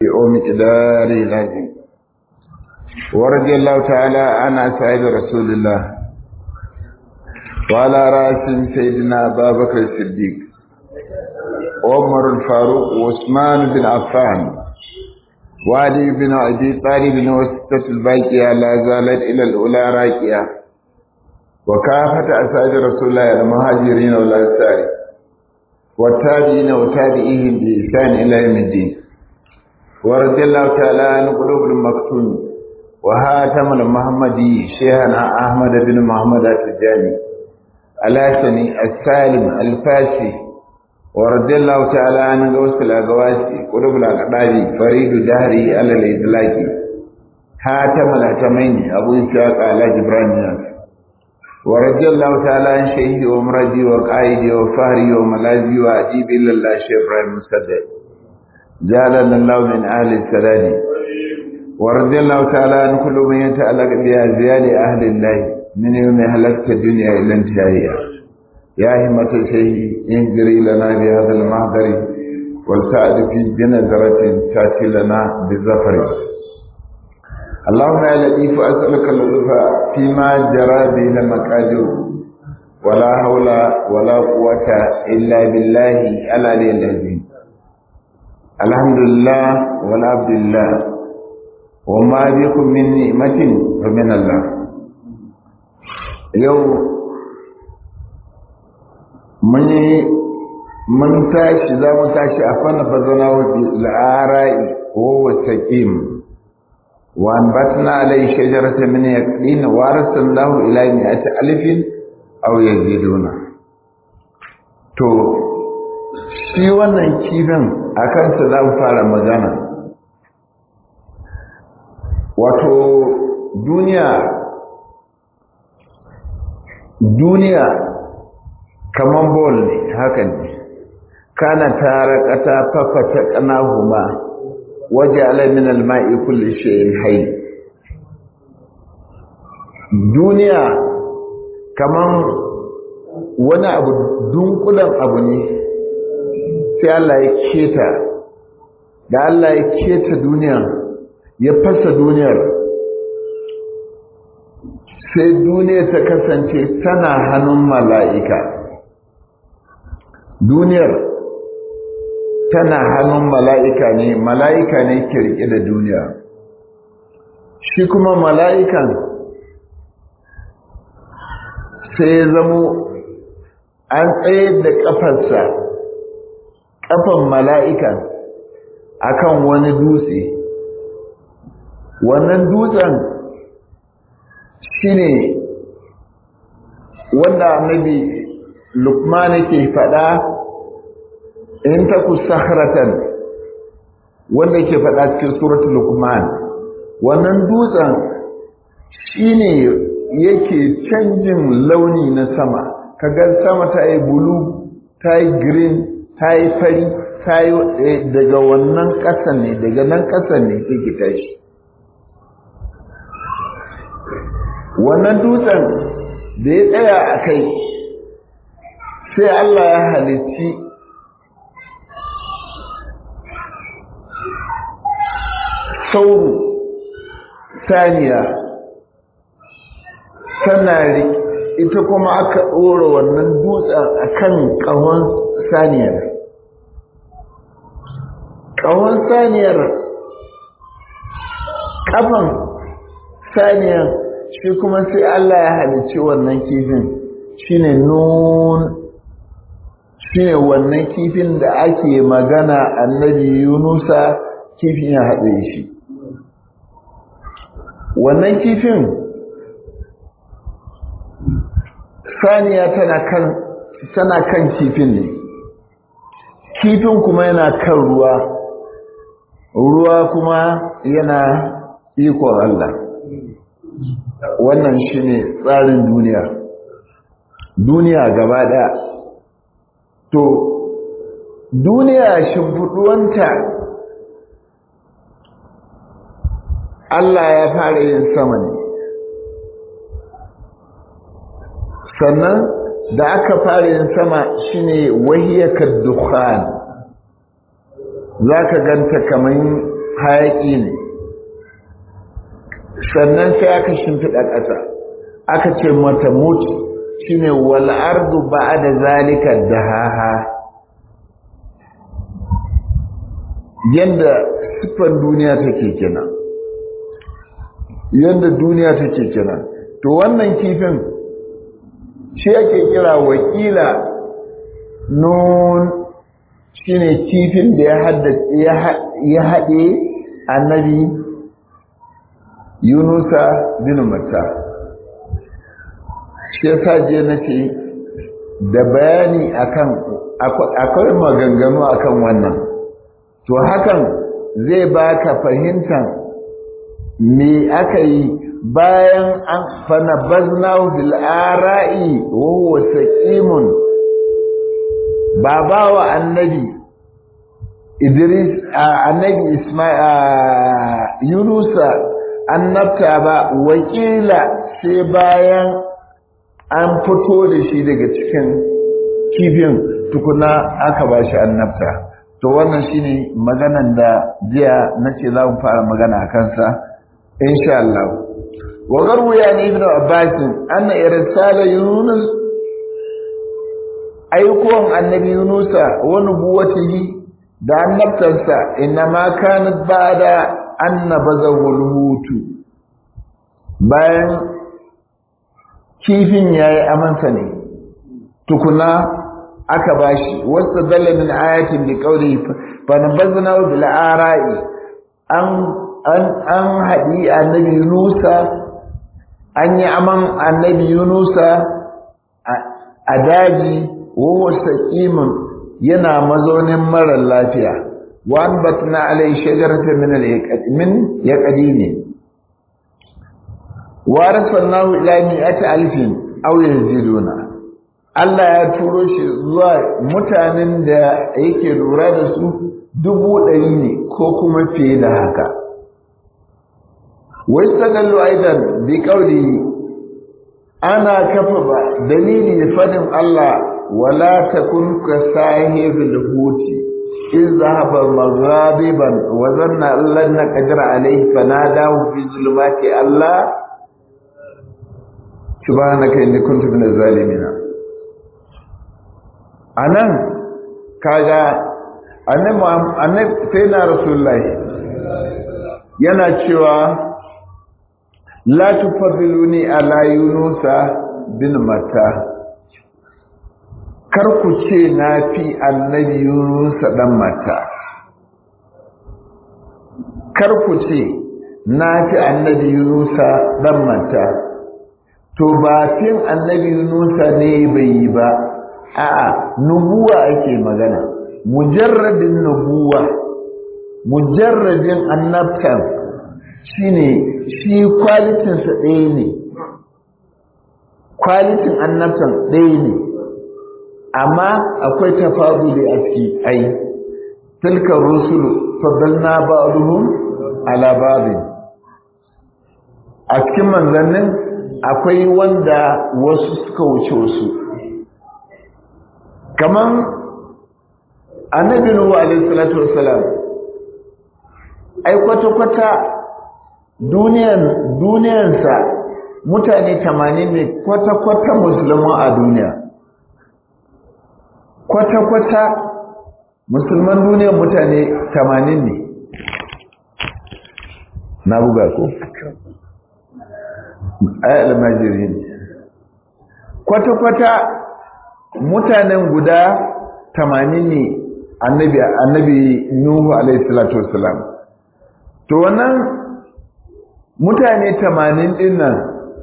ومقدار لازم ورضي الله تعالى عن أصحاب رسول الله وعلى رأسهم سيدنا أبا بكر الصديق عمر الفاروق وعثمان بن عفان وعلي بن أبي طالب وستة الباقية لا زالت إلى الأولى راكية وكافة أصحاب رسول الله المهاجرين والأنصار والتابعين وتابعيهم بإحسان إلى يوم الدين ورضي الله تعالى عن قلوب المكتوم وهاتم المحمدي شيخنا أحمد بن محمد التجاني الحسني السالم الفاسي ورضي الله تعالى عن غوث الأغواسي قلوب الأقداري فريد دهري على الإطلاق هاتم الأتمين أبو إسحاق على جبران ورضي الله تعالى عن شيخي ومرجي وقائدي وفهري وملاذي وأجيب إلا الله شيخ إبراهيم مسدد جعلنا الله من أهل السلام ورضي الله تعالى عن كل من يتعلق بأزيال أهل الله من يوم هلكت الدنيا إلى انتهائها يا همة الشيء انجري لنا بهذا المحضر والسعد في جنزرة تأتي لنا بالظفر اللهم يا لطيف أسألك اللطف فيما جرى به المقادير ولا حول ولا قوة إلا بالله العلي العظيم الحمد لله والعبد لله وما بكم من نعمة فمن الله يوم من من tashi za mu tashi a fanna fazana wa al'arai wa taqim wa anbatna alai shajaratan min yaqin wa arsalnahu ila mi'ati alfin aw yaziduna to shi wannan kifin a kansa za mu fara magana wato duniya duniya kaman bol ne haka ne kana tara kata fafata kanahuma waje alamin alma'i kulli shay'in hayy duniya kaman wani abu dunkulan abu ne sai Allah ya keta da Allah ya keta duniya ya fasa duniyar sai duniya ta kasance tana hannun mala'ika duniyar tana hannun mala'ika ne mala'ika ne ke rike da duniya shi kuma mala'ikan sai ya zamo an tsaye da ƙafarsa ƙafan mala'ikan akan wani dutse wannan dutsen shine wanda annabi lukman ke faɗa in ta ku sahratan wanda ke faɗa cikin suratul lukman wannan dutsen shine yake canjin launi na sama kaga sama ta yi bulu ta yi green ta yi fari ta yi daga wannan ƙasan ne daga nan ƙasan ne take tashi wannan dutsen da ya tsaya a kai sai Allah ya halicci sauro saniya tana ita kuma aka ɗora wannan dutsen a kan ƙahon saniyar ƙahon saniyar ƙafan saniyar shi kuma sai Allah ya halicci wannan kifin shine nun shine wannan kifin da ake magana annabi Yunusa kifin ya haɗe shi wannan kifin saniya tana kan tana kan kifin ne kifin kuma yana kan ruwa ruwa kuma yana ikon Allah wannan shine tsarin duniya duniya gaba ɗaya to duniya shimfiɗuwanta Allah ya fara yin sama ne sannan da aka fara yin sama shine wahiyakar dukhan za ka ganta kamar hayaƙi ne sannan sai aka shimfiɗa ƙasa aka ce mata mutu shine wal ardu ba'da zalika dahaha yanda siffar duniya take kenan yanda duniya take kenan to wannan kifin shi ake kira wakila nun shine kifin da ya haddace ya haɗe annabi yunusa bin matta shi yasa je na ce da bayani akan akwai maganganu akan wannan to hakan zai baka fahimtar me aka yi bayan an fanabaznahu bil ara'i wa huwa saqimun baba wa annabi Idris annabi Isma'il Yunusa annabta ba wakila sai bayan an fito da shi daga cikin kifin tukuna aka ba shi annabta to wannan shine maganan da jiya nace za mu fara magana a kansa insha Allah wa garwu ya ni ibnu abbas anna irsala yunus aikon annabi yunusa wa nubuwatihi da annabtarsa inma kanat ba'da annabazahu hutu bayan kifin yayi amansa ne tukuna aka bashi wasu dalla min ayatin bi qawli fa nabazna bil ara'i an an an hadi annabi yunusa an yi aman annabi yunusa a daji wa saqimun yana mazaunin mara lafiya wa anbatna alai shajaratan min al min yaqdini wa arsalnahu ila mi'ati alfin aw yaziduna Allah ya turo shi zuwa mutanen da yake lura da su dubu ɗari ne ko kuma fiye da haka. Wai sanallu aidan bi kauli ana kafa ba dalili da fadin Allah wala takun ka sahibil huti in zahaba maghadiban wa zanna Allah na qadira alayhi fanadahu fi zulumati Allah subhanaka inni kuntu minaz zalimin a nan kaga annabi sai na rasulullahi yana cewa la tufaddiluni ala yunusa bin mata kar ku ce na fi annabi yunusa dan mata kar ku ce na fi annabi yunusa dan mata to ba fin annabi yunusa ne bai yi ba a'a nubuwa ake magana mujarradin nubuwa mujarradin annabtan shine shi kwalitin sa ɗaya ne kwalitin annabtan ɗaya ne amma akwai tafaduli a ciki ai tilka rusulu faddalna ba'dhum ala ba'd a cikin manzannin akwai wanda wasu suka wuce wasu kaman annabi nuhu alaihi salatu wassalam ai kwata-kwata duniyan duniyansa mutane 80 ne kwata-kwata musulman a duniya kwata-kwata musulman duniyan mutane 80 ne na buga ko ai almajiri ne kwata-kwata mutanen guda tamanin ne annabi annabi Nuhu alaihi salatu wassalam to wannan mutane tamanin din nan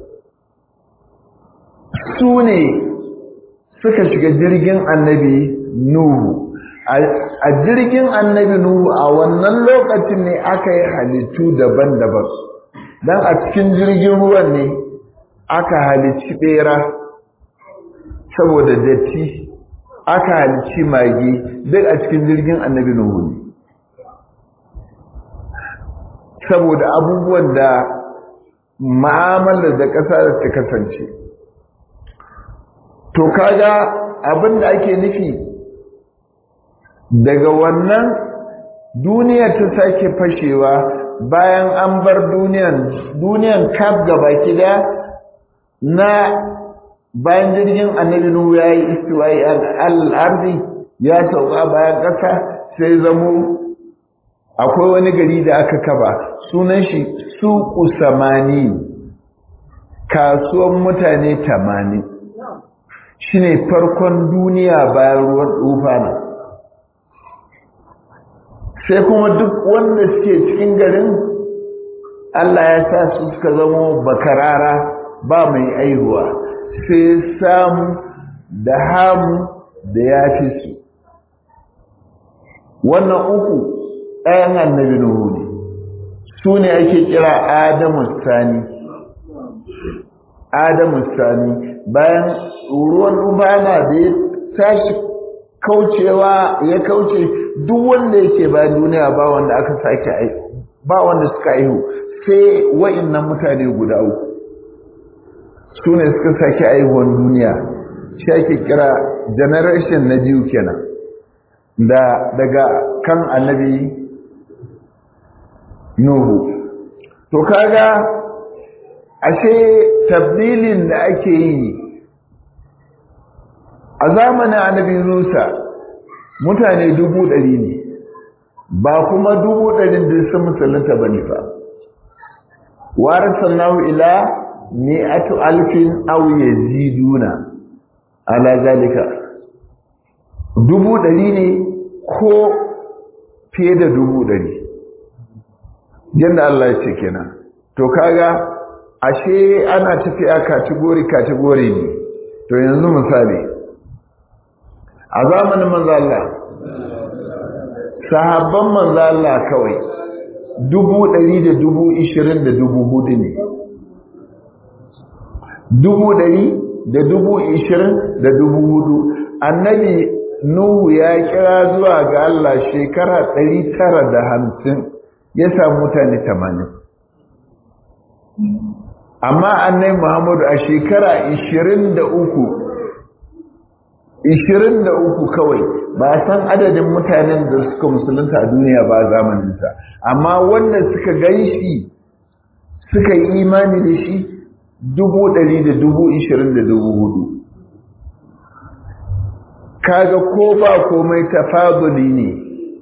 su ne suka shiga jirgin annabi Nuhu a jirgin annabi Nuhu a wannan lokacin ne aka yi halittu daban-daban dan a cikin jirgin ruwan ne aka halicci bera saboda datti aka halici mage duk a cikin jirgin annabi Nuhu ne saboda abubuwan da ma'amalar da ƙasa da ta kasance to kaga abin da ake nufi daga wannan duniya ta sake fashewa bayan an bar duniyan duniyan kaf gaba kida na bayan jirgin annabi nuhu ya yi istiwa'i al'arzi ya sauka bayan ƙasa sai zamo akwai wani gari da aka kaba sunan shi suku samani kasuwan mutane tamani shine farkon duniya bayan ruwan tufana sai kuma duk wanda suke cikin garin Allah ya sa su suka zama bakarara ba mai aihuwa sai samu da hamu da ya fi su wannan uku ɗayan annabi Nuhu ne su ne ake kira Adamu Sani Adamu Sani bayan ruwan ubana da ya tashi kaucewa ya kauce duk wanda yake bayan duniya ba wanda aka sake aihu ba wanda suka aihu sai wa'annan mutane guda uku su ne suka sake aihuwan duniya shi ake kira generation na biyu kenan da daga kan annabi Nuhu. To kaga ashe tabdilin da ake yi a zamanin annabi Musa mutane dubu ɗari ne ba kuma dubu ɗarin da sun musulunta ba ne ba. Warisan nahu ila mi'atu alfin aw yaziduna ala zalika dubu ɗari ne ko fiye da dubu ɗari yadda Allah ya ce kenan to kaga ashe ana tafiya kategori kategori ne to yanzu misali a zamanin manzo Allah sahabban manzo Allah kawai dubu ɗari da dubu ishirin da dubu hudu ne dubu ɗari da dubu ishirin da dubu hudu annabi Nuhu ya kira zuwa ga Allah shekara ɗari tara da hamsin ya samu mutane tamanin amma annai muhammadu a shekara ishirin da uku ishirin da uku kawai ba san adadin mutanen da suka musulunta a duniya ba zamaninsa amma wanda suka gan shi suka yi imani da shi dubu ɗari da dubu ishirin da dubu hudu kaga ko ba komai tafaduli ne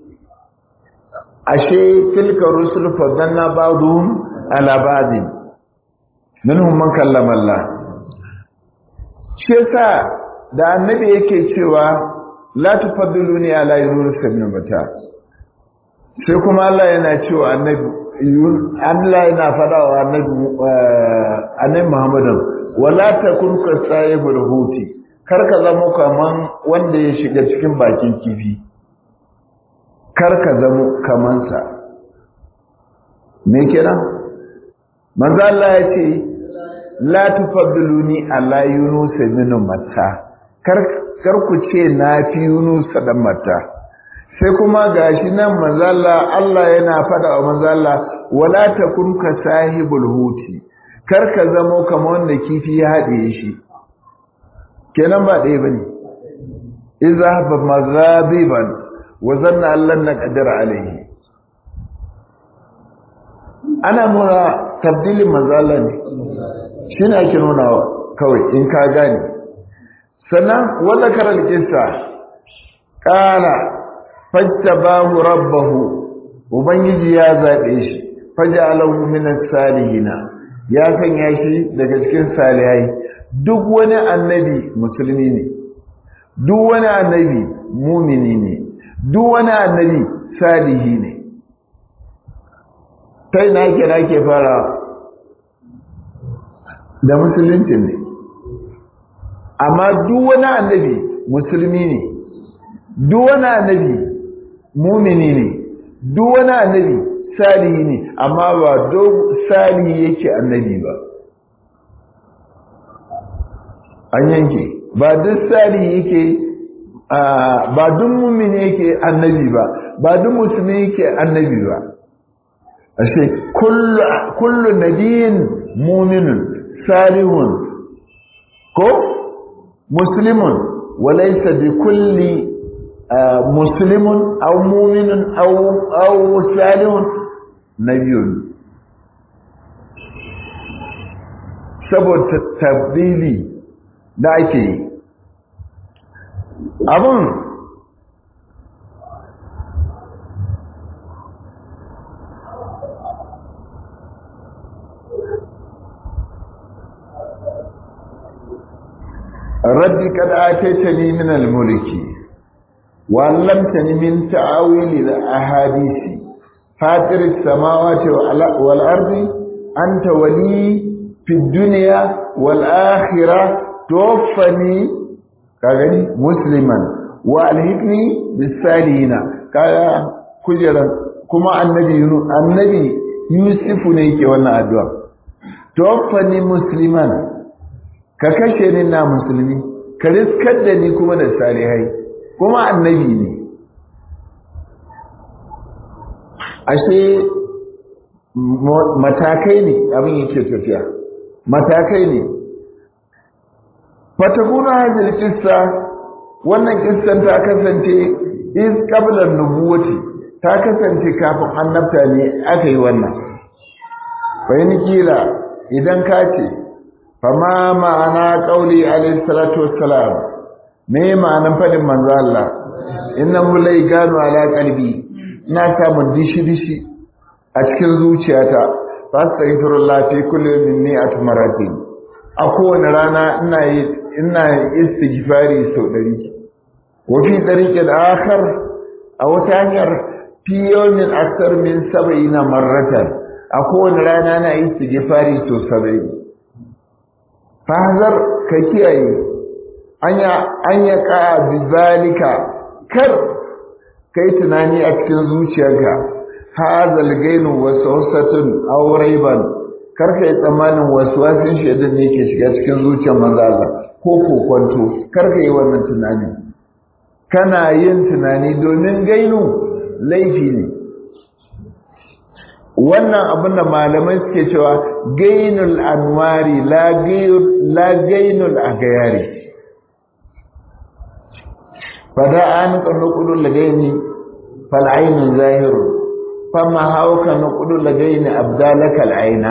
ashe tilka rusul fadanna ba'dhum ala ba'din minhum man kallama Allah shi yasa da annabi yake cewa la tufaddiluni ala yunus ibn mata sai kuma Allah yana cewa annabi Allah yana fada wa annabi annabi Muhammadin wala takun ka sahibul huti kar ka zama kaman wanda ya shiga cikin bakin kifi kar ka zama kamansa me kenan manzo Allah ya ce la tufaddiluni ala yunus ibn matta kar kar ku ce na fi yunus dan matta sai kuma gashi nan manzo Allah Allah yana fada wa manzo Allah wala takun ka sahibul huti kar ka zama kamar wanda kifi ya haɗe shi kenan ba ɗaya bane idza ba mazabiban wa zanna allan naqdir alayhi ana nuna tabdilin mazala ne shine ake nuna kawai in ka gane sannan wanda karal kissa qala fajtabahu rabbahu ubangiji ya zabe shi faj'alahu min as-salihina ya sanya shi daga cikin salihai duk wani annabi musulmi ne duk wani annabi mumini ne duk wani annabi salihi ne ta ina ke na ke fara da musulunci ne amma duk wani annabi musulmi ne duk wani annabi mumini ne duk wani annabi salihi ne amma ba duk salihi yake annabi ba an yanke ba duk salihi yake ba duk mumini yake annabi ba ba duk musulmi yake annabi ba ashe kullu kullu nabiyin mu'minun salihun ko muslimun walaysa bi kulli muslimun aw mu'minun aw aw salihun nabiyun saboda tabdili da ake yi abun rabbi kad ataitani min al-mulki wa 'allamtani min ta'awil al-ahadith fatir as-samawati wal ardi anta wali fi dunya wal akhirah tawaffani kagani musliman wa alhiqni bis salihin kaga kujeran kuma annabi annabi yusufu ne yake wannan addu'a tawaffani musliman ka kashe ni na musulmi ka riskar da ni kuma da salihai kuma annabi ne ashe matakai ne abin yake tafiya matakai ne fatakuna hadhihi qissa wannan kissan ta kasance is qabla nubuwati ta kasance kafin annabta ne aka yi wannan fa kila idan ka ce fama ma'ana qauli alayhi salatu wassalam me ma'anan fadin manzo Allah innahu la yaganu ala qalbi ina samun dishi dishi a cikin zuciyata fastaghfirullah fi kulli min mi'ati maratin a kowane rana ina yi ina istighfari sau ɗari wa fi tariqil akhar a wata hanyar fi yawmin akthar min sab'ina marratan a kowane rana na istighfari sau saba'in fahazar ka kiyaye anya anya ka bizalika kar kai tunani a cikin zuciyarka hazal gainu wasawsatun aw raiban kar kai tsammanin waswasin shaidan ne ke shiga cikin zuciyar manzo Allah ko kokonto kar kai wannan tunani kana yin tunani domin gainu laifi ne wannan abin da malamai suke cewa gainul anwari la gainul agayari fada an nukudu lagaini fal'ainu zahiru fama hauka nukudu lagaini abdalaka al'aina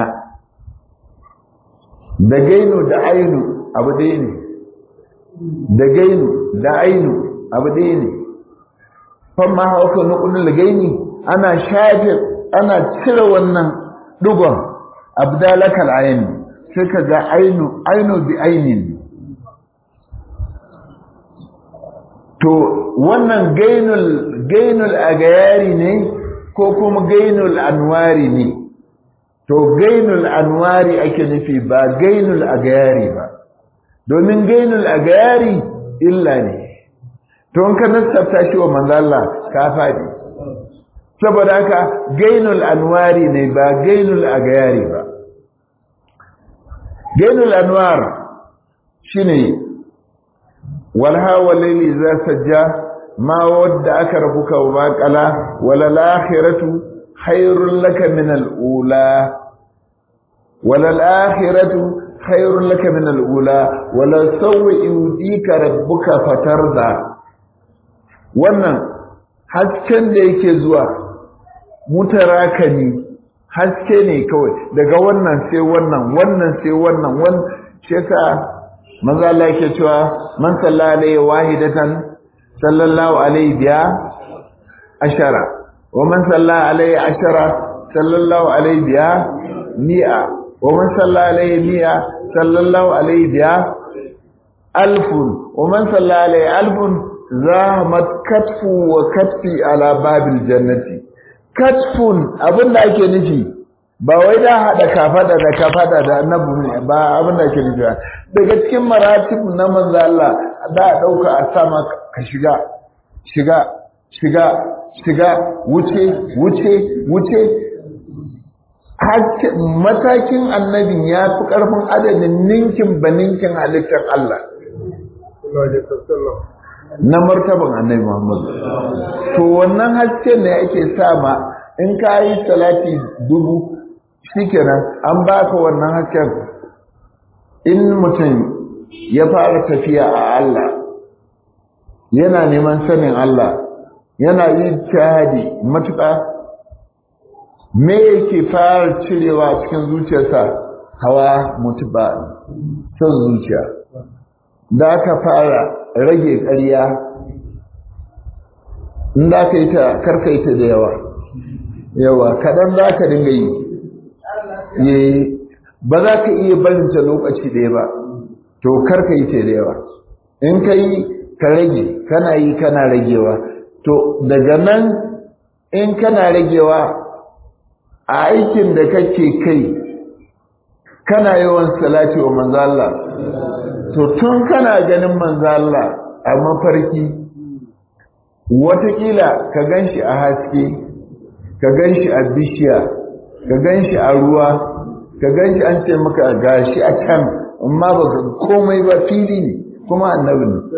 da gainu da ainu abu ɗaya ne da gainu da ainu abu ɗaya ne fama hauka nukudu lagaini ana shafe ana cire wannan dugon abdalakal ayin sai ka ga ainu ainu bi ainin to wannan gainul gainul agayari ne ko kuma gainul anwari ne to gainul anwari ake nufi ba gainul agayari ba domin gainul agayari illa ne to in ka nasabta shi wa manzo Allah ka faɗi saboda haka gainul anwari ne ba gainul agayari ba gainul anwar shine walha walaili za sajja ma wadda aka rabuka wa baqala wala lakhiratu khairul laka min al-ula wala al-akhiratu khairul laka min al-ula wala sawwi yudika rabbuka fatarda wannan hasken da yake zuwa mutarakani haske ne kawai daga wannan sai wannan wannan sai wannan wannan shi yasa manzo Allah yake cewa man salla alaihi wahidatan sallallahu alaihi biya ashara wa man salla alaihi ashara sallallahu alaihi biya mi'a wa man salla alaihi mi'a sallallahu alaihi biya alfun wa man salla alaihi alfun zahamat katfu wa katfi ala babil jannati katfun abinda ake nufi ba wai da hada kafada da kafada da annabi ne ba abinda ake nufi daga cikin maratib na manzo Allah da dauka a sama ka shiga shiga shiga shiga wuce wuce wuce matakin annabin ya fi karfin adadin ninkin baninkin halittar Allah na martaban annabi Muhammad to wannan haske ne ake sama in ka yi salati dubu shikenan an baka wannan hasken in mutum ya fara tafiya a Allah yana neman sanin Allah yana yin jihadi matuƙa me yake fara cirewa cikin zuciyarsa hawa mutuba son zuciya da aka fara rage ƙarya in da ka yi ta karkaita da yawa yawa kaɗan za ka dinga yi ba za ka iya barinta lokaci ɗaya ba to karkaita da yawa in ka yi ka rage kana yi kana ragewa to daga nan in kana ragewa a aikin da kake kai kana yawan salati wa manzo Allah to tun kana ganin manzo Allah a mafarki watakila ka ganshi a haske ka ganshi a bishiya ka ganshi a ruwa ka ganshi an ce maka gashi a can amma baka komai ba fili ne kuma annabi ne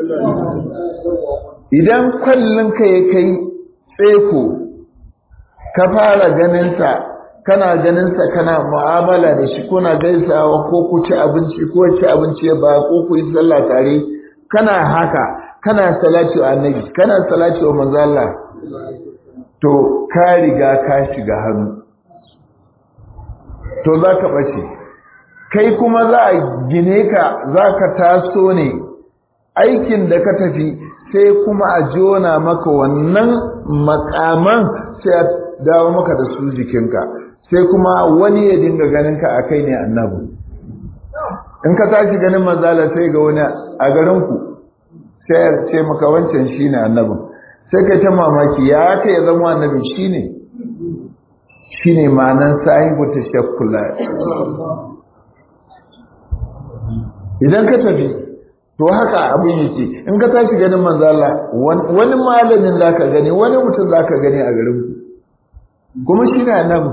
idan kwallon ka ya kai tseko ka fara ganinsa kana ganinsa kana mu'amala da shi kuna gaisawa ko ku ci abinci ko ci abinci ba ko ku yi sallah tare kana haka kana salati wa annabi kana salati wa manzo Allah to ka riga ka shiga hannu to za ka bace kai kuma za a gine ka za ka taso ne aikin da ka tafi sai kuma a jona maka wannan makaman sai a dawo maka da su jikinka sai kuma wani ya dinga ganin ka a kai ne annabu in ka tashi ganin manzala sai ga wani a garinku sai ya ce maka wancan shi ne annabin sai kai ta mamaki ya aka ya zama annabin shi ne shi ne ma'anan sahibu ta shakkula idan ka tafi to haka abin yake in ka tashi ganin manzala wani malamin za ka gani wani mutum za ka gani a garinku kuma shi ne annabin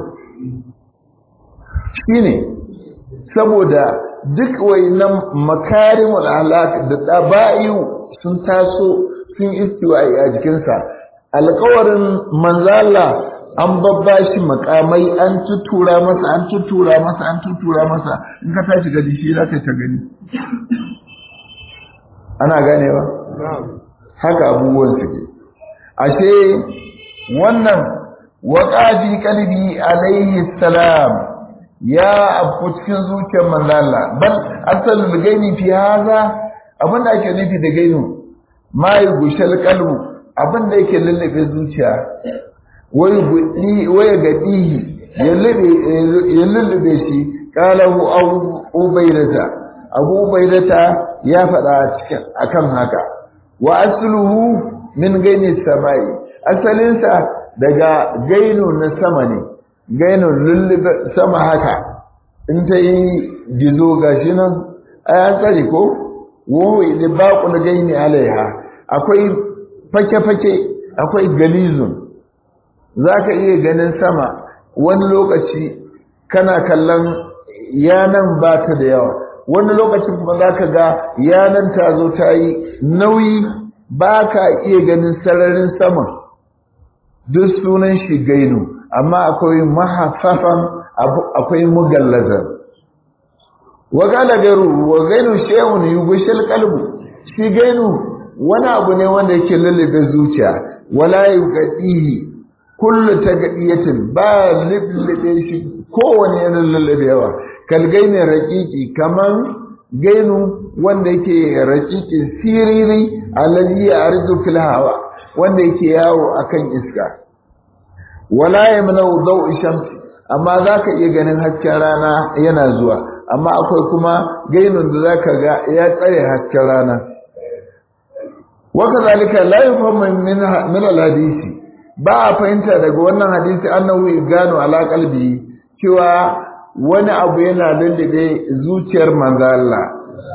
shi ne saboda duk wainan makarimul alaq da daba'iyu sun taso sun istiwa a jikinsa alkawarin manzala an babba shi makamai an tutura masa an tutura masa an tutura masa in ka tashi gani shi za ka ta gani ana ganewa haka abubuwan suke ashe wannan waƙafi kalbi alaihi salam ya abu cikin zuciyar manzala bal asalin gaini fi haza abin da ake nufi da gainu ma yi gushal kalbu abin da yake lullube zuciya waya gaɗihi ya lullube shi ƙalahu abu bairata abu bairata ya faɗa akan haka wa asluhu min gaini samai asalinsa daga gainu na sama ne gainun lullube sama haka in ta yi gizo gashi nan ayan tsari ko wowi da baƙul gaini alaiha akwai fake-fake akwai galizun za ka iya ganin sama wani lokaci kana kallon yanan ba ta da yawa wani lokacin kuma za ka ga yanan ta zo ta yi nauyi ba ka iya ganin sararin saman duk sunan shi gainu amma akwai mahaffafan akwai mugallazar wa gala garu wa gainu shehun yugushil qalbu shi gainu wani abu ne wanda yake lullube zuciya wala yuqadihi kullu tagadiyatin ba lullube shi kowane yana lullubewa kal gaini raqiqi kaman gainu wanda yake raqiqi siriri alladhi ya'ridu fil hawa wanda yake yawo akan iska wala yamnau daw'i shamsi amma zaka iya ganin hasken rana yana zuwa amma akwai kuma gainun da zaka ga ya tsare hasken rana wakazalika la yufhamu min min alhadisi ba a fahimta daga wannan hadisi annahu gano ala qalbi cewa wani abu yana lullube zuciyar manzo Allah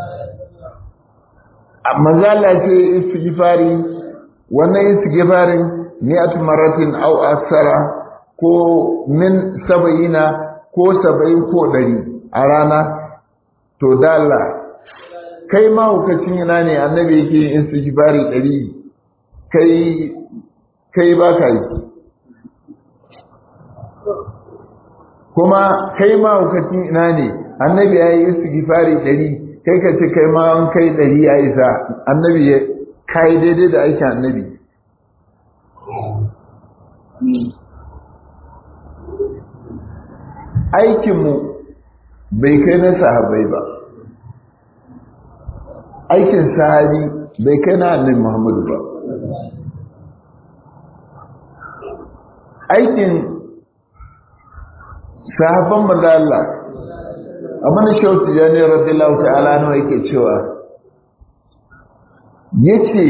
manzo Allah ce istighfari wannan istighfarin mi'atu maratin aw aksara ko min saba'ina ko saba'in ko ɗari a rana to dalla kai ma hukacin yana ne annabi yake yin istighfari ɗari kai kai ba ka yi kuma kai ma hukacin ina ne annabi ya yi istighfari ɗari kai ka ce kai ma an kai ɗari ya isa annabi kai daidai da aikin annabi aikinmu bai kai na sahabai ba aikin sahabi bai kai na annabi muhammadu ba aikin sahabban manzala amma na shautu ya ne radiyallahu ta'ala nawa yake cewa yace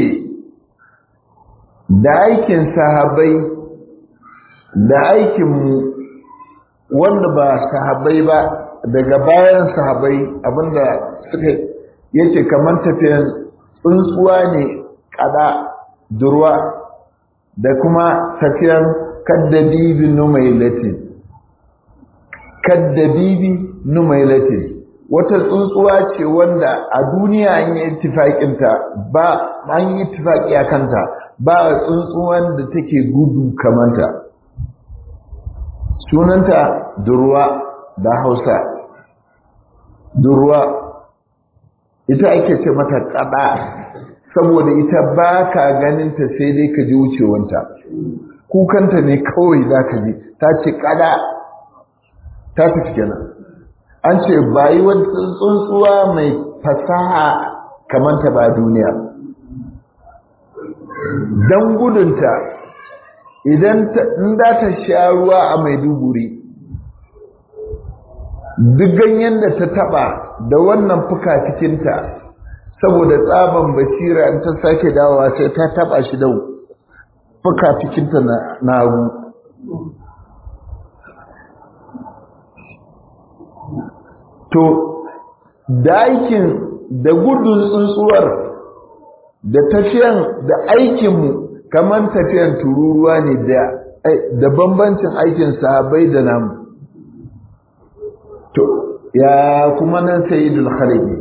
da aikin sahabai da aikinmu wanda ba sahabai ba daga bayan sahabai abinda suka yace kamar tafiyan tsuntsuwa ne kada durwa da kuma tafiyan kaddabibi numailatin kaddabibi numailatin wata tsuntsuwa ce wanda a duniya an yi ittifaƙinta ba an yi ittifaƙi a kanta ba tsuntsuwan da take gudu kamanta sunanta durwa da hausa durwa ita ake ce mata kada saboda ita ba ka ganinta sai dai ka ji wucewanta kukanta ne kawai za ka ji ta ce kada ta tafi kenan an ce bayi wani tsuntsuwa mai fasaha kamanta ba duniya don gudunta idan za ta sha ruwa a maiduguri duk ganyen da ta taba da wannan fuka cikinta saboda tsaban basira in ta sake dawowa sai ta taba shi da fuka cikinta na hagu to da aikin da gudun tsuntsuwar da tafiyan da aikinmu kamar tafiyan tururuwa ne da da bambancin aikin sahabbai da namu to ya kuma nan sayyidul khalqi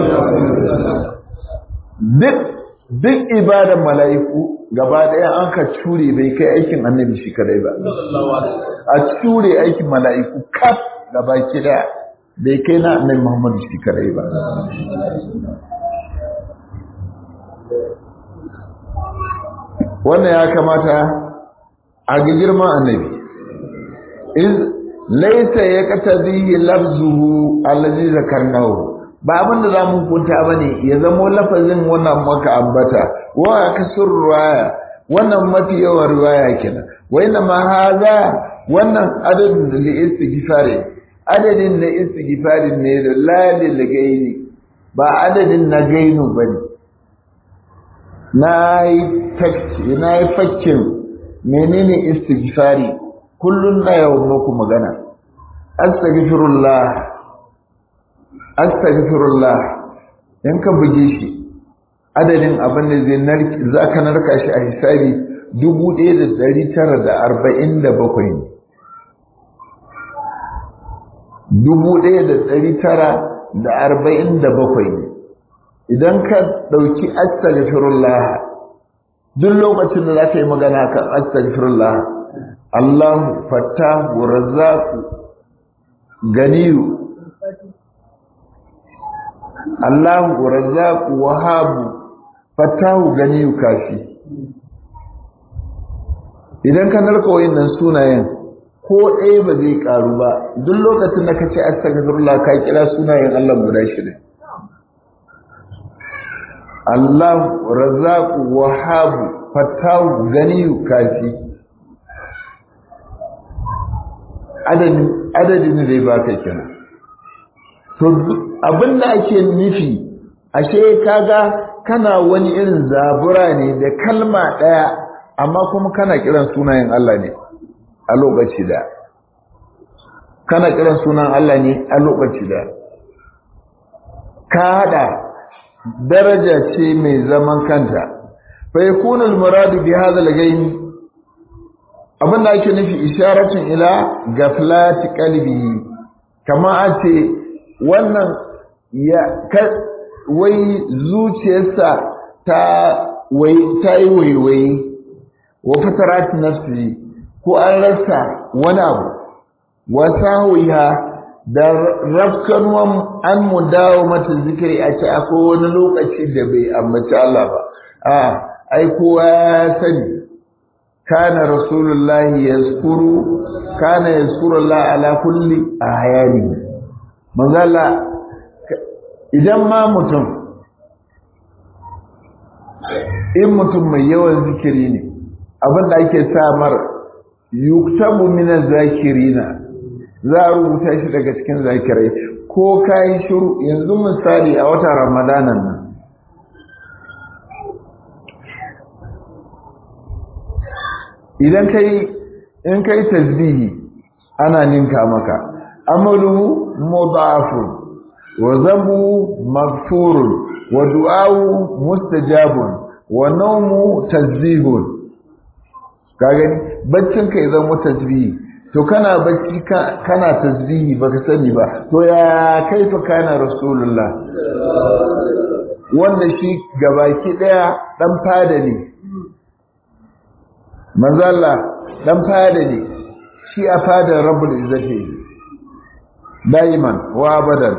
duk duk ibadan mala'iku gaba daya an ka cure bai kai aikin annabi shi kadai ba a cure aikin mala'iku kaf gaba kida bai kai na annabi Muhammadu shi kadai ba wannan ya kamata a ga girman annabi iz laysa yaqtadihi lafzuhu allazi zakarnahu ba abin da zamu kunta bane ya zamo lafazin wannan maka ambata wa kasur ruwaya wannan mafi yawan riwaya kenan wa inna ma hadha wannan adadin da istighfari adadin na istighfarin ne da lalil gaini ba adadin na gainu bane na yi fakkin menene istighfari kullum na yawon muku magana astaghfirullah astaghfirullah in ka buge shi adadin abin da zai narki za ka narka shi a hisabi 1947 ne 1947 ne idan ka ɗauki astaghfirullah duk lokacin da za ka yi magana kan astaghfirullah Allah fattahu razzaqu ganiyu Allah razzaqu wahabu fattahu ganiyu kafi idan ka narka wayannan sunayen ko ɗaya ba zai ƙaru ba duk lokacin da ka ce astaghfirullah ka kira sunayen Allah guda shida Allah razaqu wahabu fatahu ganiyu kafi adadin adadin da ba ka kira to abinda ake nufi ashe kaga kana wani irin zabura ne da kalma daya amma kuma kana kiran sunayen Allah ne a lokaci da kana kiran sunan Allah ne a lokaci da ka hada daraja ce mai zaman kanta fa yakunu al-murad bi hadha al-gayn abinda ake nufi isharatun ila gaflati qalbi kama ace wannan ya wai zuciyarsa ta wai ta yi waiwai wa fatarat nafsi ko an rasa wani abu wa sawiha da rafkanuwan an mu dawo mata zikiri a ce akwai wani lokaci da bai ambaci Allah ba a ai kowa ya sani kana rasulullahi yazkuru kana yazkuru Allah ala kulli ahyani manzo Allah idan ma mutum in mutum mai yawan zikiri ne abinda ake samar yuktabu min zakirina za a rubuta shi daga cikin zakirai ko kai shiru yanzu misali a watan ramadanan nan idan kai in kai tasbihi ana ninka maka amalu mudafun wa zambu maghfurun wa du'awu mustajabun wa nawmu tasbihun ka gani baccin ka idan tasbihi to kana bacci kana tasbihi baka sani ba to ya kaifa kana rasulullah wanda shi gabaki daya dan fada ne manzo Allah dan fada ne shi a fadar rabbul izzati daiman wa abadan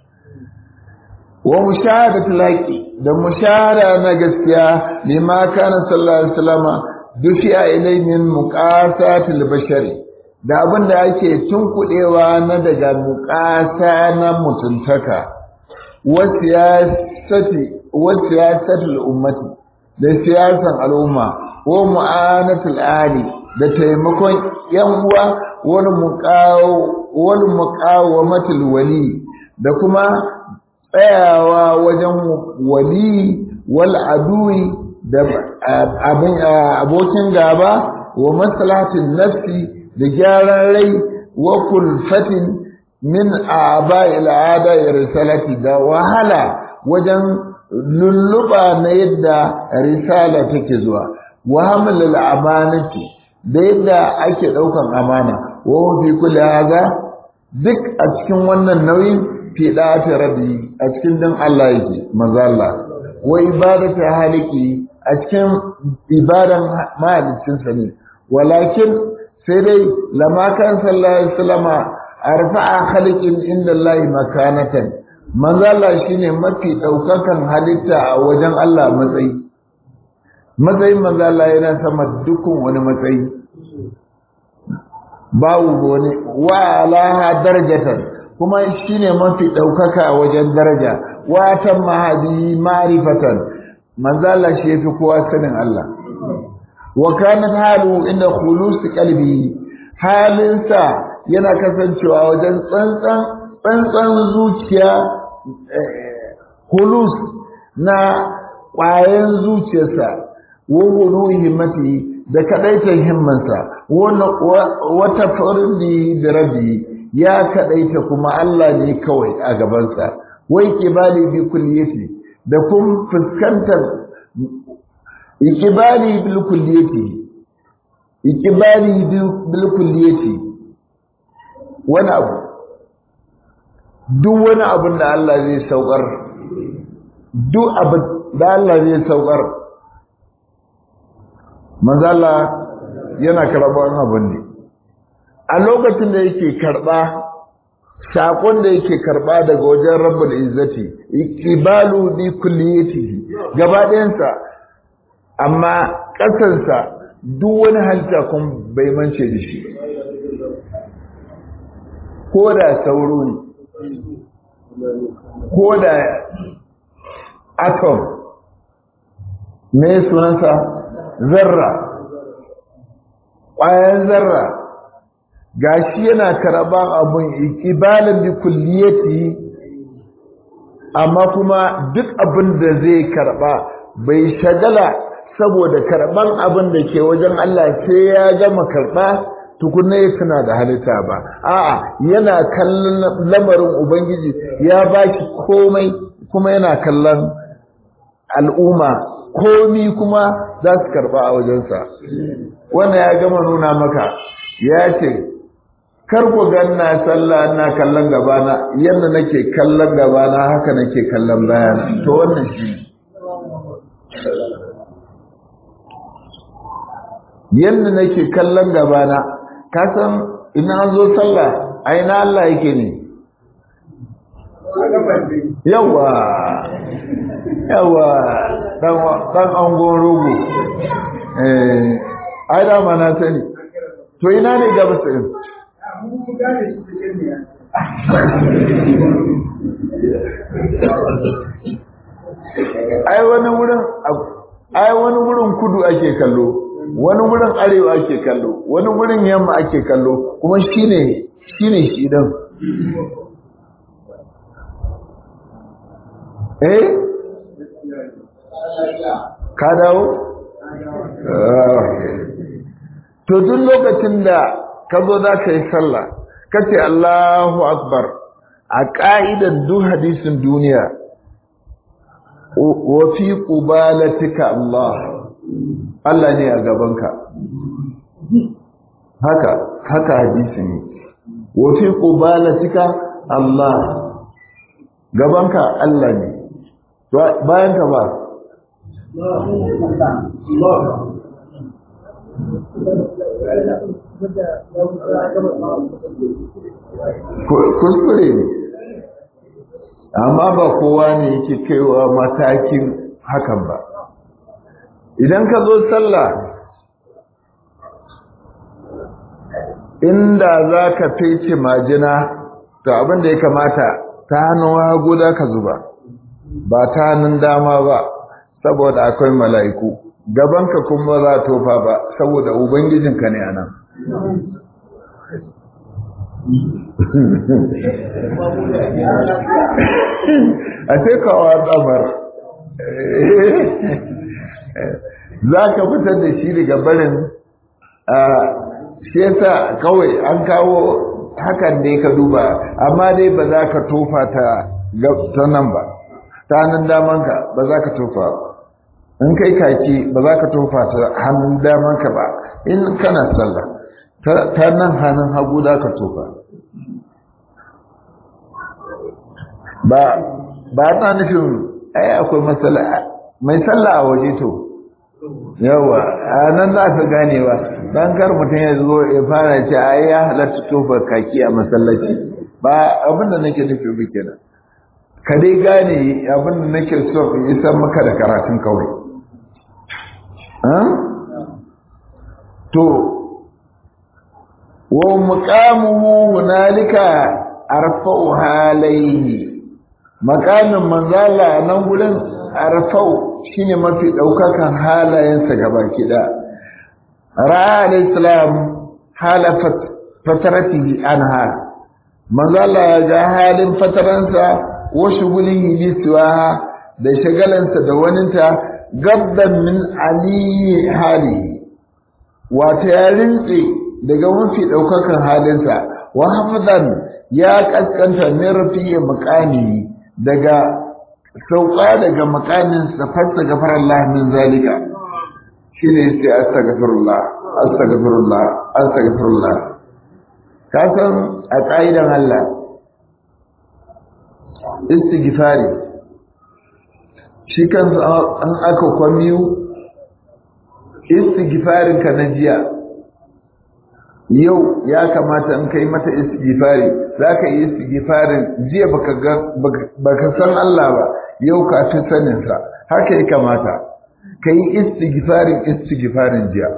wa mushahadatu laqi da mushahada na gaskiya lima kana sallallahu alaihi wasallam dufiya ilai min muqasatil bashari da abin da ake tunkudewa na daga muqasa na mutuntaka wa siyasati wa siyasatul ummati da siyasan al'umma wa mu'anatul ali da taimakon yan uwa wal muqaw wal muqawamatul wali da kuma tsayawa wajen wali wal adui da abin abokin gaba wa maslahatin nafsi da gyaran rai wa kulfatin min aba'il ada risalati da wahala wajen lulluba na yadda risala take zuwa wa hamlul amanati da yadda ake daukan amana wa fi kulli hadha duk a cikin wannan nauyin fi da'ati rabbi a cikin din Allah yake manzo Allah wa ibadati haliki a cikin ibadan mahaliccinsa ne walakin sai dai lama kan sallallahu alaihi wasallama arfa'a khaliqin inda Allah makanatan manzo Allah shine mafi daukakan halitta a wajen Allah matsayi matsayin manzo Allah yana sama dukkan wani matsayi babu wani wa alaha darajatan kuma shine mafi daukaka a wajen daraja wa tamahadi ma'rifatan manzo Allah shi yafi kowa sanin Allah wa kanat halu inda khulus qalbi halinsa yana kasancewa wajen tsantsan tsantsan zuciya khulus na ƙwayan zuciyarsa wa hulu himmati da kadaitar himmansa wata fardi da rabi ya kadaita kuma Allah ne kawai a gabansa wai kibali bi kulliyati da kun fuskantar ikibali bil kulliyati ikibali bil kulliyati wani abu duk wani abin da Allah zai saukar duk abin da Allah zai saukar manzala yana karɓar abin ne a lokacin da yake karɓa sakon da yake karɓa daga wajen rabbul izzati ikibalu bi kulliyatihi gaba ɗayansa amma ƙasarsa duk wani halitta kun bai mance da shi ko da sauro ne ko da atom me sunansa zarra ƙwayan zarra gashi yana karɓan abun ikibalin bi kulliyati amma kuma duk abin da zai karɓa bai shagala saboda karɓan abin da ke wajen Allah sai ya gama karɓa tukunna ya tuna da halitta ba a'a yana kallon lamarin ubangiji ya baki komai kuma yana kallon al'umma komi kuma za su karɓa a wajensa wannan ya gama nuna maka ya ce kar ku ganna sallah ina kallon gabana yadda nake kallon gabana haka nake kallon bayana to wannan shi yadda nake kallon gabana ka san ina an zo sallah a ina Allah yake ne yawa yawa dan angon rogo eh ai da ma na sani to ina ne gabas din ai wani wurin ai wani wurin kudu ake kallo wani wurin arewa ake kallo wani wurin yamma ake kallo kuma shine shine shi din eh ka dawo to duk lokacin da ka zo za ka yi sallah ka ce Allahu akbar a ƙa'idar duk hadisin duniya wa fi qubalatika Allah Allah ne a gabanka haka haka hadisi ne wa fi qubalatika Allah gabanka Allah ne bayan ka ba kuskure ne amma ba kowa ne yake kaiwa matakin hakan ba idan ka zo sallah inda za ka fece majina to abin da ya kamata ta hannun hagu da ka zuba ba ta hannun dama ba saboda akwai mala'iku gabanka kuma za tofa ba saboda ubangijinka ne a nan a ce kawo tsamar za ka fitar da shi daga barin shi yasa kawai an kawo hakan ne ka duba amma dai ba za ka tofa ta nan ba ta nan damanka ba za ka tofa in kai kaki ba za ka tofa ta hannun damanka ba in kana sallah ta nan hannun hagu za ka tofa ba ba ta nufin ai akwai matsala mai sallah a waje to yawa a nan za ka gane ba dan kar mutum ya zo ya fara ce ai ya halatta tofa kaki a masallaci ba abin da nake nufi ba kenan ka dai gane abin da nake so in isar maka da karatun kawai to wa muqamuhu hunalika arfa'u halayhi makamin manzala nan gurin arfa'u shine mafi daukakan halayensa gabaki da ra'a al-islam halafat fataratihi anha manzala ga halin fataransa wa shugulihi liswaha da shagalansa da waninta gabban min aliyi hali wata ya rintse daga mafi ɗaukakan halinsa wa hafzan ya kaskanta min rafiya makani daga sauka daga makanin fasta gafar Allah min zalika shine sai astaghfirullah astaghfirullah astaghfirullah ka san a ƙa'idan Allah istighfari shi kansa an aka kwamiyu istighfarin ka na jiya yau ya kamata in kai mata istighfari za ka yi istighfarin jiya baka san Allah ba yau ka fi saninsa haka ya kamata ka yi istighfarin istighfarin jiya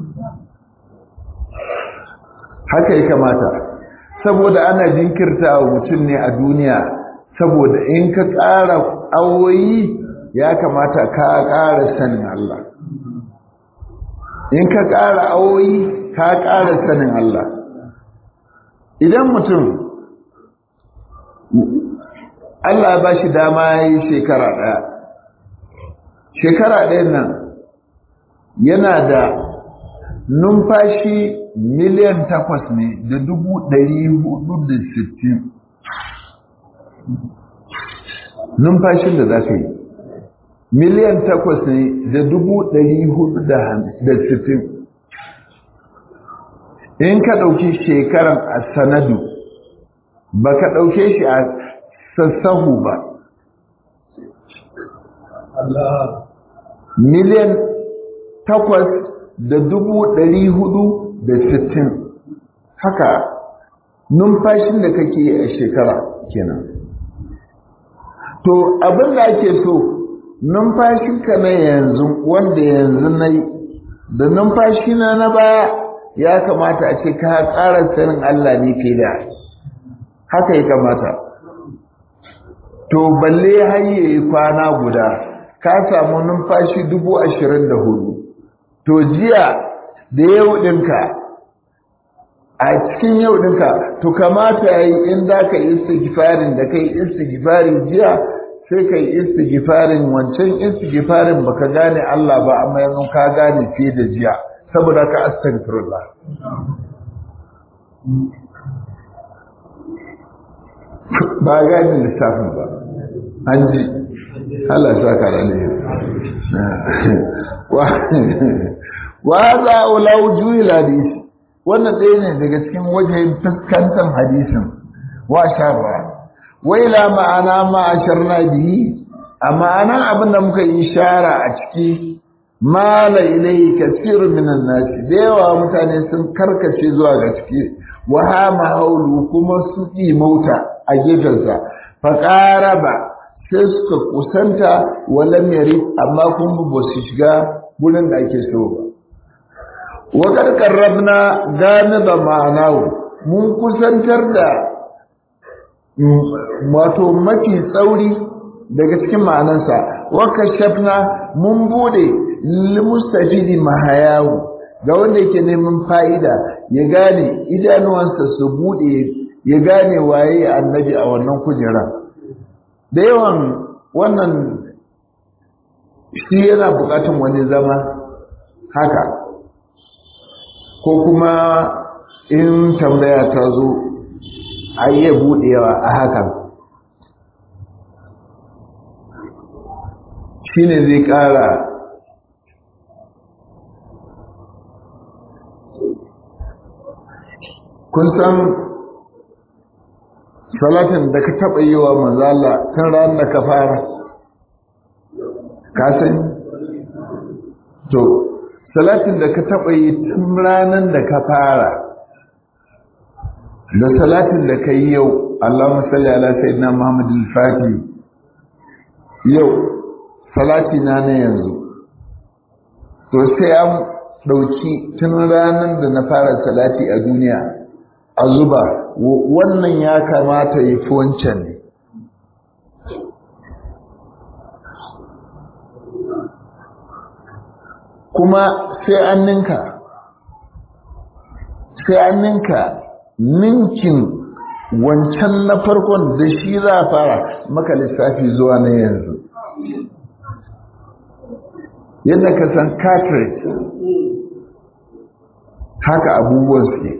haka ya kamata saboda ana jinkirta wa mutum ne a duniya saboda in ka ƙara awoyi ya kamata ka ƙara sanin Allah in ka ƙara awoyi ka ƙara sanin Allah idan mutum Allah ba shi dama ya yi shekara ɗaya shekara ɗayan nan yana da numfashi miliyan takwas ne da dubu ɗari hudu da sittin numfashin da za ka yi miliyan takwas ne da dubu ɗari hudu da sittin in ka ɗauki shekaran a sanadu ba ka ɗauke shi a sassahu ba miliyan takwas da dubu ɗari hudu da sittin haka numfashin da kake yi a shekara kenan to abin da ake so numfashinka na yanzu wanda yanzu na yi da numfashi na na baya ya kamata a ce ka ƙara sanin Allah ne ke da haka ya kamata to balle har yayi kwana guda ka samu numfashi dubu ashirin da hudu to jiya da yau ɗinka a cikin yau ɗinka to kamata ya yi in za ka yi istigifarin da kai istigifari jiya sai ka yi istigifarin wancan istigifarin baka gane Allah ba amma yanzu ka gane fiye da jiya saboda ka astagfirullah ba gane lissafin ba an ji Allah sa ka rane wa za a ulau juyi hadisi wannan ɗaya ne daga cikin wajen fuskantar hadisin wa sharra wai la ma'ana ma asharna bihi a ma'anan abin da muka yi shara a ciki mala ilai kasirun minan nasi da yawa mutane sun karkace zuwa ga ciki wa hama haulu kuma su mauta a gefensa fa ba sai suka kusanta walam yari amma kun ba su shiga gurin da ake so ba wa karkarrabna ganiba ma'anahu mun kusantar da wato mafi tsauri daga cikin ma'anansa wa kashafna mun bude limustafidi mahayahu ga wanda yake neman fa'ida ya gane idanuwansa su bude ya gane waye annabi a wannan kujera da yawan wannan shi yana bukatun wani zama haka ko kuma in tambaya ta zo a iya budewa a hakan shi ne zai kara kun san salatin da ka taɓa yi wa manzala tun ran da ka fara ka sani to salatin da ka taɓa yi tun ranar da ka fara da salatin da ka yi yau Allahumma salli ala sayyidina Muhammad al-Fatih yau salati na na yanzu to sai an ɗauki tun ranar da na fara salati a duniya a zuba wannan ya kamata ya fi wancan ne kuma sai an ninka sai an ninka ninkin wancan na farkon da shi za a fara maka lissafi zuwa na yanzu yadda ka san cartridge haka abubuwan suke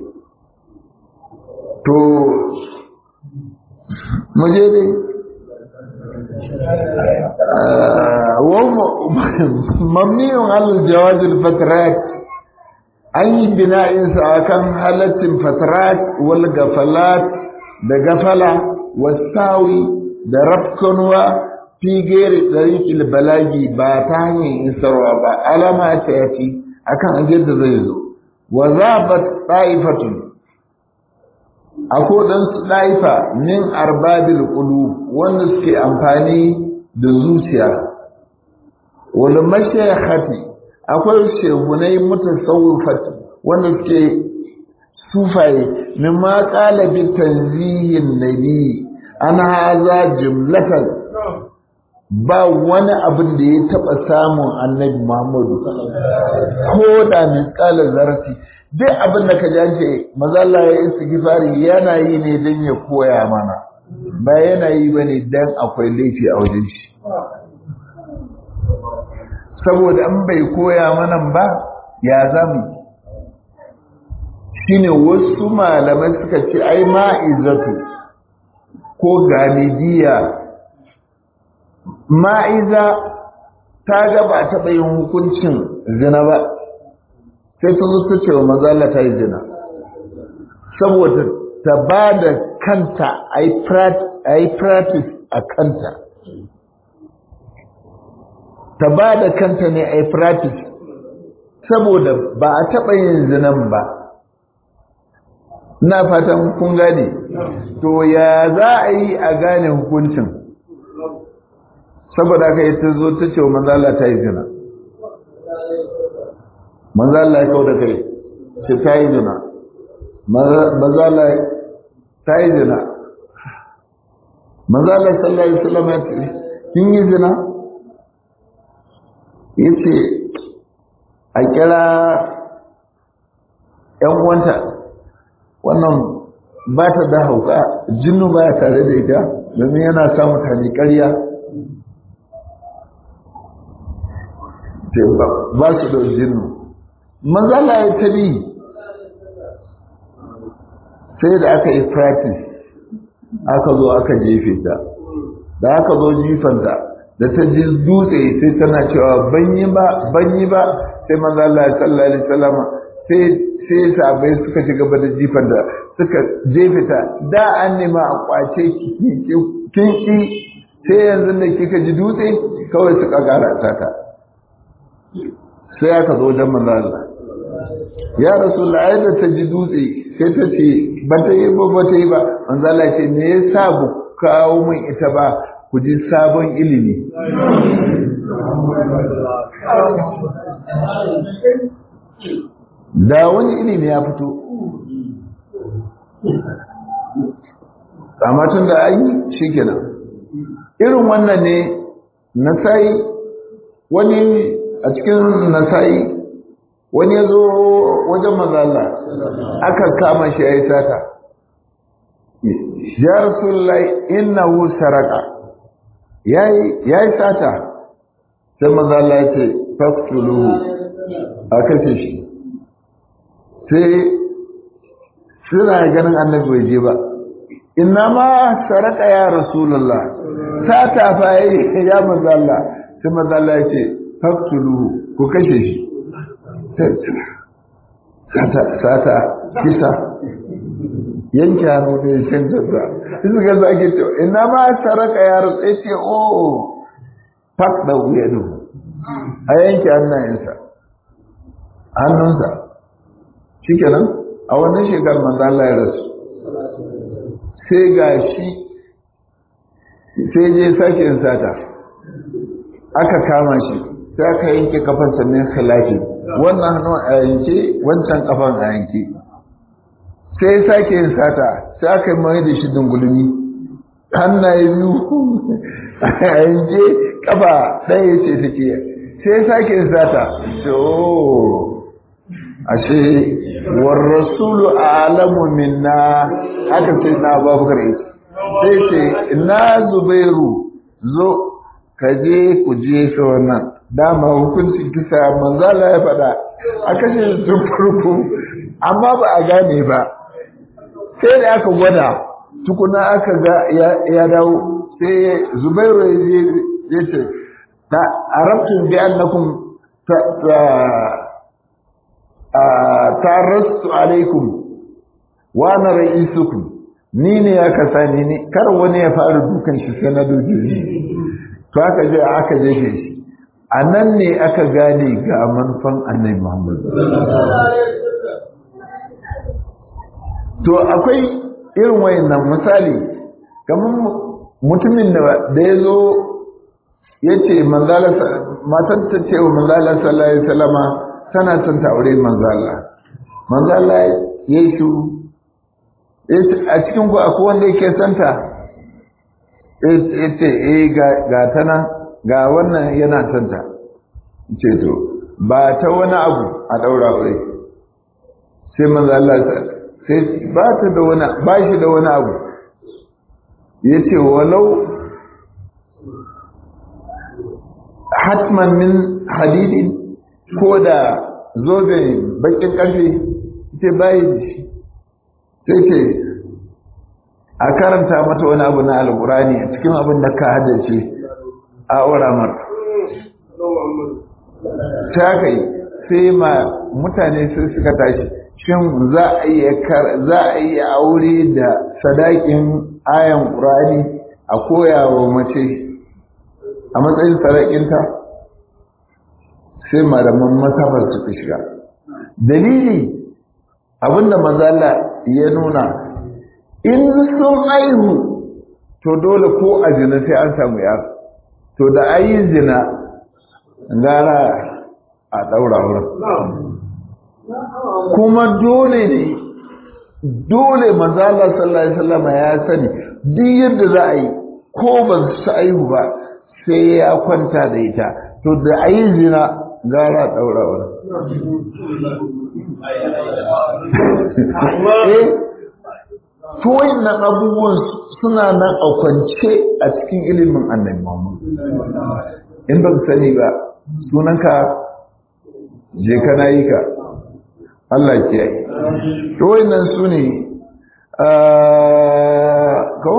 to muje dai mamniyun alal jawazil fatrat an yi bina'insa a kan halattin fatrat wal gafalat da gafala wasawi da rafkanuwa fi gere ɗariƙil balagi ba ta hanyar isarwa ba alama ta yafi akan ajiyar da zai zo wa zabat ta'ifatun akwai ɗansu ɗaifa min arbabil ƙulu wanda suke amfani da zuciya wani mashayakhati akwai shehunai mutasawwifat wanda suke sufaye min ma qala bi tanzihin nabi an haza jumlatan ba wani abin da ya taɓa samun annabi Muhammadu ko da misƙalar zarafi duk abin da ka jance mazalla ya istighfari yana yi ne don ya koya mana ba yana yi ba ne don akwai laifi a wajen shi saboda an bai koya mana ba ya zamu shine wasu malamai suka ce ai ma'izatu ko galibiya ma'iza ta ga ba taɓa yin hukuncin zina ba sai ta zo ta ce wa mazala ta yi zina saboda ta ba da kanta a yi practice a kanta ta ba da kanta ne a yi practice saboda ba a taɓa yin zinan ba na fatan kun gane to ya za a yi a gane hukuncin saboda haka ita zo ta ce wa manzala ta yi zina manzala ya kau da kai ce ta yi zina manzala ta yi zina manzala sallallahu alaihi wasallam ya ce kin yi zina ya ce a kira ‘yan uwanta wannan ba ta da hauka jinnu ba ya tare da ita domin yana sa mutane ƙarya ba su da jinnu manzala ya tabi sai da aka yi practice aka zo aka jefe ta da aka zo jifanta da ta ji dutse sai tana cewa banyi ba banyi ba sai manzala sallallahu alaihi wasallam sai sai sabai suka ci gaba da jifar da suka jefe ta da an nema a kwace kin ki sai yanzu da kika ji dutse kawai suka gara ta ka sai aka zo wajen manzo Allah ya rasulullah da ta ji dutse sai ta ce ba ta yi ba ba ta yi ba manzo Allah ce me yasa bu kawo min ita ba ku ji sabon ilimi da wani ilimi ya fito amma tun da an yi shi kenan irin wannan ne nasai wani a cikin nasai wani ya zo wajen mazala aka kama shi ya yi sata ya rasulullahi innahu saraka ya yi sata sai mazala ya ce faktuluhu a kashe shi sai suna ganin annabi bai je ba inna ma saraka ya rasulullah sata fa yayi ya manzo Allah sai manzo Allah ya ce faqtuluhu ku kashe shi sata sata kisa yanke hannu ne shan jazza su ga zage to inna ma saraka ya rasul ya ce oh faq da wuyadu a yanke hannayensa hannunsa shikenan a wannan shekarar manzo Allah ya rasu sai ga shi sai je sake yin sata aka kama shi sai aka yanke kafan sannan khilafi wannan hannu a yanke wancan kafan a yanke sai sake yin sata sai aka yi mai da shi dungulmi hannaye biyu a yanke kafa ɗaya ce take sai sake yin sata so ashe war rasulu alamu minna haka sai na babukar yace sai ce ina zubairu zo ka je ku je shi wannan dama hukuncin kisa manzala ya faɗa a kashe tun farko amma ba a gane ba sai da aka gwada tukuna aka ga ya dawo sai zubairu ya je ya ce ta arabtun bi annakum tarastu alaikum wa na ra'isukum ni ne ya kasa ni ne kar wani ya fara dukan shi sai na duke shi to aka je aka jefe shi a nan ne aka gane ga manufan annabi Muhammad to akwai irin wayannan misali kamar mutumin da ya zo ya ce manzala matan ta ce wa manzala sallallahu alaihi wasallama tana son ta aure manzala manzala ya yi shuru a cikin ku akwai wanda yake santa ya ce eh ga ta nan ga wannan yana santa ce to ba ta wani abu a ɗaura aure sai manzala sai ba ta da wani ba shi da wani abu ya ce walau hatman min hadidin ko da zobe bakin karfe ce bayi da shi sai ce a karanta mata wani abu na alkurani a cikin abin da ka haddace a uramar ta kai sai ma mutane sun suka tashi shin za a iya aure da sadakin ayan ƙurani a koyawa mace a matsayin sadakinta sai malaman masabar suka shiga dalili abinda mazala ya nuna in sun aihu to dole ko a jina sai an samu yaro to da ayi zina gara a ɗaura wurin kuma dole ne dole manzala sallallahu alaihi wasallam ya sani duk yadda za a yi ko ba su aihu ba sai ya kwanta da ita to da a yi zina gara ɗaura wurin eh to wayannan abubuwan suna nan a kwance a cikin ilimin annabi Muhammad in ba sani ba sunanka je kana yi ka Allah ke yi to wayannan su ne ko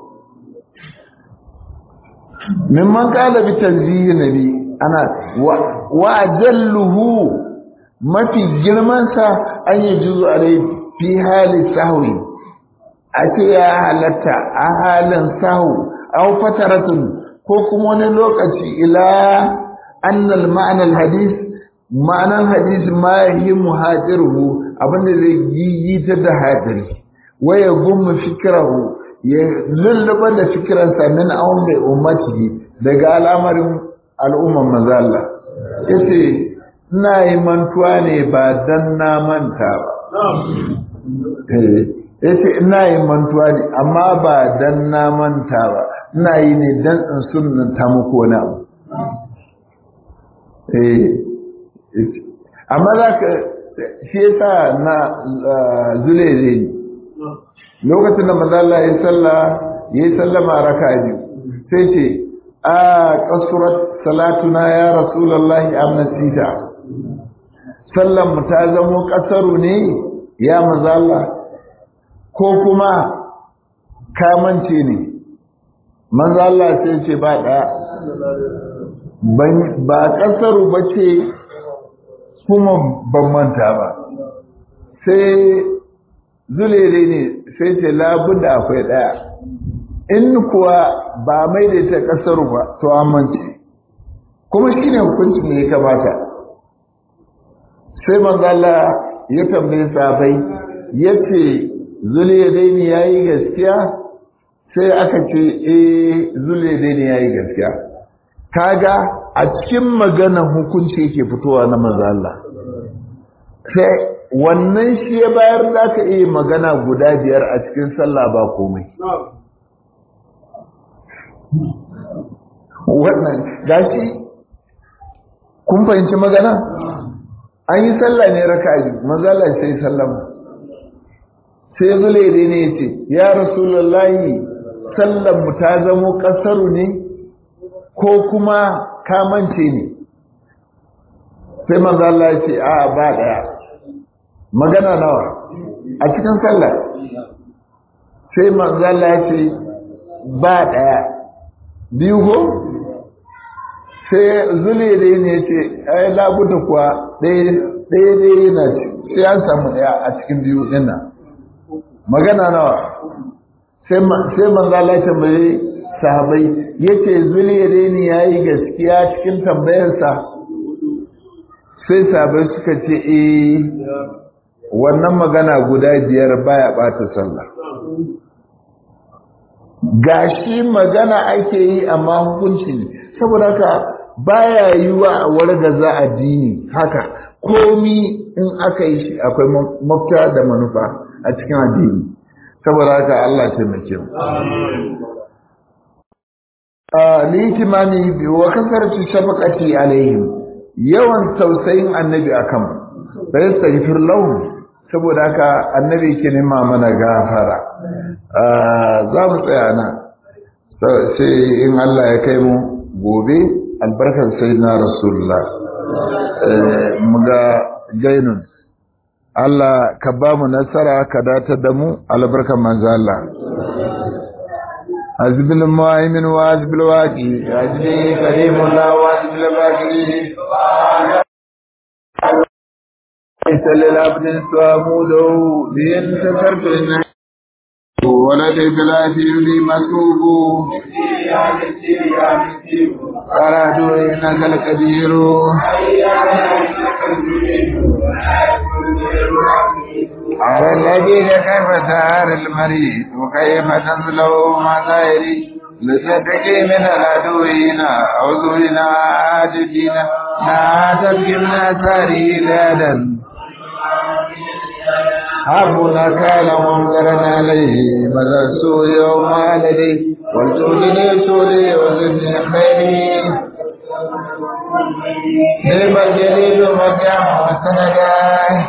mimman kala bi tanzihi nabi ana wa jalluhu mafi girman sa an yi juzu alai fi hali sahwi a ce ya halatta a halin sahu aw fataratun ko kuma wani lokaci ila annal ma'anar hadis ma'anar hadis ma yi muhajiruhu abinda zai yi ta da hadiri waya gumma fikirahu ya lullaba da fikiransa min awon da ummatihi daga al'amarin al'umman mazalla yace ina yi mantuwa ne ba dan na manta ba ya ce ina yin mantuwa ne amma ba dan na manta ba ina yi ne dan in sunanta muku wani abu amma za ka shi yasa na zule zai lokacin da mazala ya salla ya yi sallama raka biyu sai ce a kasurat salatuna ya rasulallahi amnasita sallan mu ta zamo kasaru ne ya mazala ko kuma kamance ne manzo Allah sai ce ba ɗaya ba ƙasaru ba ce kuma ban manta ba sai zulere ne sai ce labudda akwai ɗaya in kuwa ba mai da ta ƙasaru ba to amince kuma shi ne hukuncin da ya kamata sai manzo Allah ya tambaye sahabbai yace zuliyadaini ya yi gaskiya sai aka ce eh zuliyadaini ya yi gaskiya kaga a cikin maganan hukunci yake fitowa na manzo Allah sai wannan shi ya bayar da ka iya magana guda biyar a cikin sallah ba komai wannan gashi kun fahimci magana an yi sallah ne raka'a manzo Allah sai sallama sai zulaide ne ya ce ya rasulullahi sallan mu ta zamo kasaru ne ko kuma kamance ne sai manzo Allah ya ce a ba daya magana nawa a cikin sallah sai manzo Allah ya ce ba daya biyu ko sai zulaide ne ya ce ai labuta kuwa ɗaya ɗaya yana sai an samu ɗaya a cikin biyu ɗin nan magana nawa sai manzo Allah tambaye sahabbai yace zuliyadaini yayi gaskiya cikin tambayarsa sai sahabbai suka ce eh wannan magana guda biyar baya bata sallah gashi magana ake yi amma hukunci ne saboda haka baya yiwa a wargaza addini haka komi in aka yi shi akwai mafita da manufa a cikin addini saboda haka Allah taimake mu litimami bi wa kasarci shafaqati alaihim yawan tausayin annabi akan fa yastaghfir lahum saboda haka annabi ke nema mana gafara za mu tsaya nan sai in Allah ya kai mu gobe albarkar sayyidina rasulullah mu ga gainun Allah ka ba mu nasara ka datar da mu albarkar manzo Allah حزب المؤمن وحزب الواقي حزبي كريم الله وحزب الباقي ليس للعبد سواموده بإن سكرت ولد بلادي لي مكتوب قرأت إنك الكبير على الذي كيف سار المريض وكيف تنزله مظاهري لتتقي من العدوين عذونا عاجدين لا تبقي من أثاره لادا حبنا كان منذرا عليه مدى السوء يوم لدي والجودني سولي وزدني خيري نعم الجليل مكان وسندا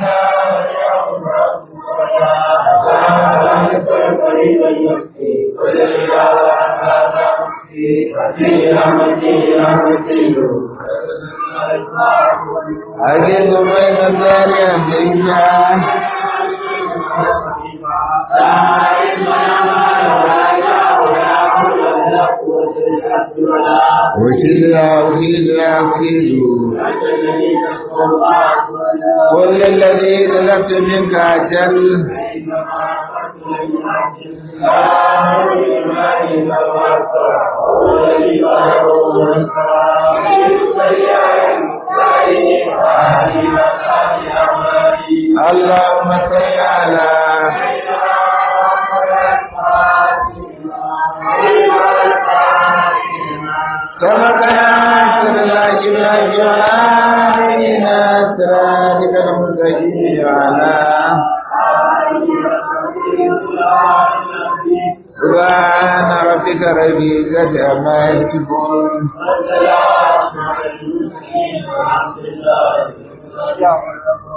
أجد بين الدار أمريكا وكلا وكلا وكلا كل الذي طلبت منك أجل اللهم صل على سبقنا سر الله جبرائيل وعلينا سرادك المستقيم وعلى سبحان ربك رب العزة عما يصفون Yeah.